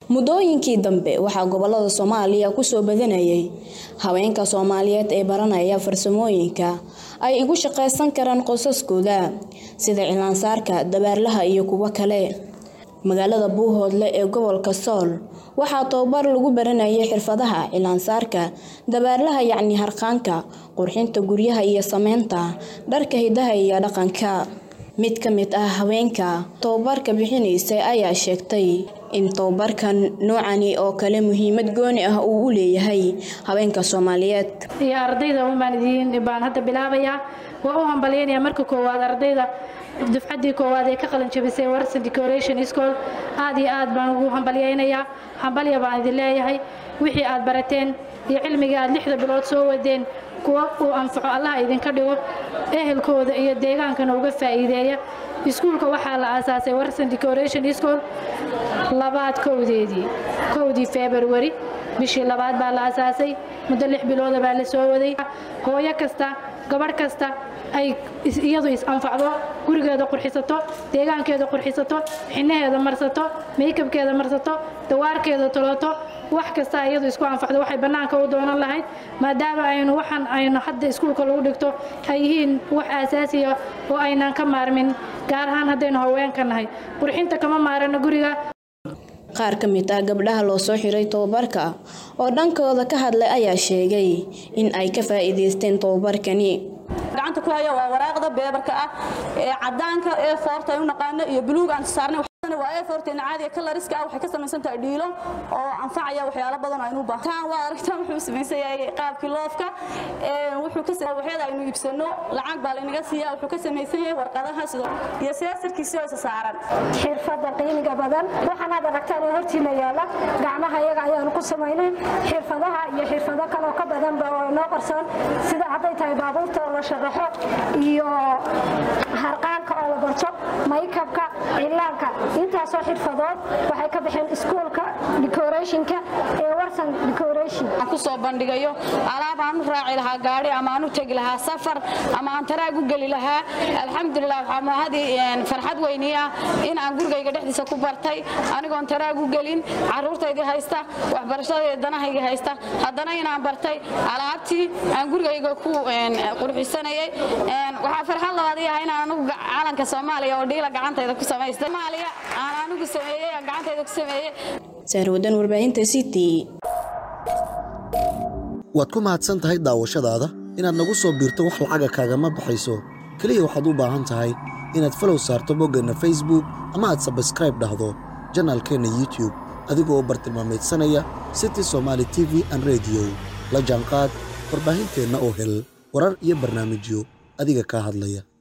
muddooyinkii dambe waxaa gobolada soomaaliya kusoo badanayay haweenka soomaaliyeed ee baranaya farsamooyinka ay igu shaqaysan karaan qosaskooda sida cilaansaarka dabaarlaha iyo kuwo kale magaalada buuhoodle ee gobolka sool waxaa tababar lagu baranayay xirfadaha cilaansaarka dabaarlaha yacni harqaanka qurxinta guryaha iyo sameynta dharka hidaha iyo dhaqanka mid ka mid ah haweenka tababarka bixinaysay ayaa sheegtay in tababarkan noocani oo kale muhiimad gooni ah uu u leeyahay haweenka soomaaliyeed iyo ardayda unbaan idiin baan hadda bilaabayaa waa u hambalyaynaya marka koowaad ardayda dufcaddii koowaad ee ka qalin jabisay warson decoration school aad iyo aad baan ugu hambalyaynayaa hambalya baan idin leeyahay wixii aad barateen iyo cilmigii aad lixda bilood soo wadeen kuwa uu anfaco allaha idinka dhigo ehelkooda iyo deegaankana uga faa'iideeya iskuulka waxaa la aasaasay warson decoration school labaad kowdeedii kowdii february bishii labaad baa la aasaasay muddo lix bilooda baa la soo waday hooyo kasta gabadh kasta ay iyadu is-anfacdo gurigeeda qurxisato deegaankeeda qurxisato xinaheeda marsato maykabkeeda marsato dawaarkeeda toloto wax kasta iyadu isku anfacdo waxay bannaanka u doonan lahayd maadaama aynu waxaan aynu hadda iskuulka lagu dhigto ay yihiin wax aasaasiya oo aynaan ka maarmin gaar ahaan haddaynu haweenka nahay qurxinta kama maarano guriga qaar ka mid ah gabdhaha loo soo xiray tababarka oo dhankooda ka hadlay ayaa sheegay in ay ka faa'iidaysteen tababarkani gacanta ku haya waa waraaqda beebarka ah ee cadaanka ee foorta ay u naqaano iyo buluug aan saarnay waa ee foorteena caadiga kalariska ah waxay ka samaysan tahay dhiilo oo anfacaya waxyaalo badan oo aynu u baahan waa aragtaan wuxuu samaysan yahay qaabkii loofka wuxuu ka waxyada aynu iibsano lacag baa laynaga siiya wuxuu ka samaysan yahay warqadaha sidoo iyo seesarkiisii oo isa saaran xirfadda qiimiga badan waxaan aad aragtaan ee hortiina yaala gacmaha iyaga ayaanu ku samaynay xirfadaha iyo xirfado kale oo ka badanba oo noo qarsoon sida hadday tahay baabuurta oo la sharaxo iyo harqaanka oo la barto maykabka cilaanka intaasoo xirfadood waxay ka baxeen iskuulka decorationka ee warsan decoration aan ku soo bandhigayo alaab aan u raaci lahaa gaari ama aan u tegi lahaa safar ama aan taraag u geli lahaa alxamdulilah waxaa mahadii farxad weyni ah in aan gurigayga dhexdiisa ku bartay anigoon taraag u gelin caruurtaydii haysta waxbarashadayda danahayga haysta haddana inaan bartay alaabtii aan gurigayga ku qurxisanayay waxaa farxad labaad yahay inaan anugu calanka soomaaliya oo dhiila gacantayda ku samaystay soomaaliya aan anigu sameeyey aan gacantayda ku sameeyey saarwadan warbaahinta city waad ku mahadsan tahay daawashadaada inaad nagu soo biirto wax lacaga kaagama baxayso keliya waxaad u baahan tahay inaad falow saarto boggeenna facebook ama aad sabskraib dhahdo janaalkeenna youtub adigoo bartilmaameedsanaya city somaali t v an rediyo la jaanqaad warbaahinteenna oo hel warar iyo barnaamijyo adiga kaa hadlaya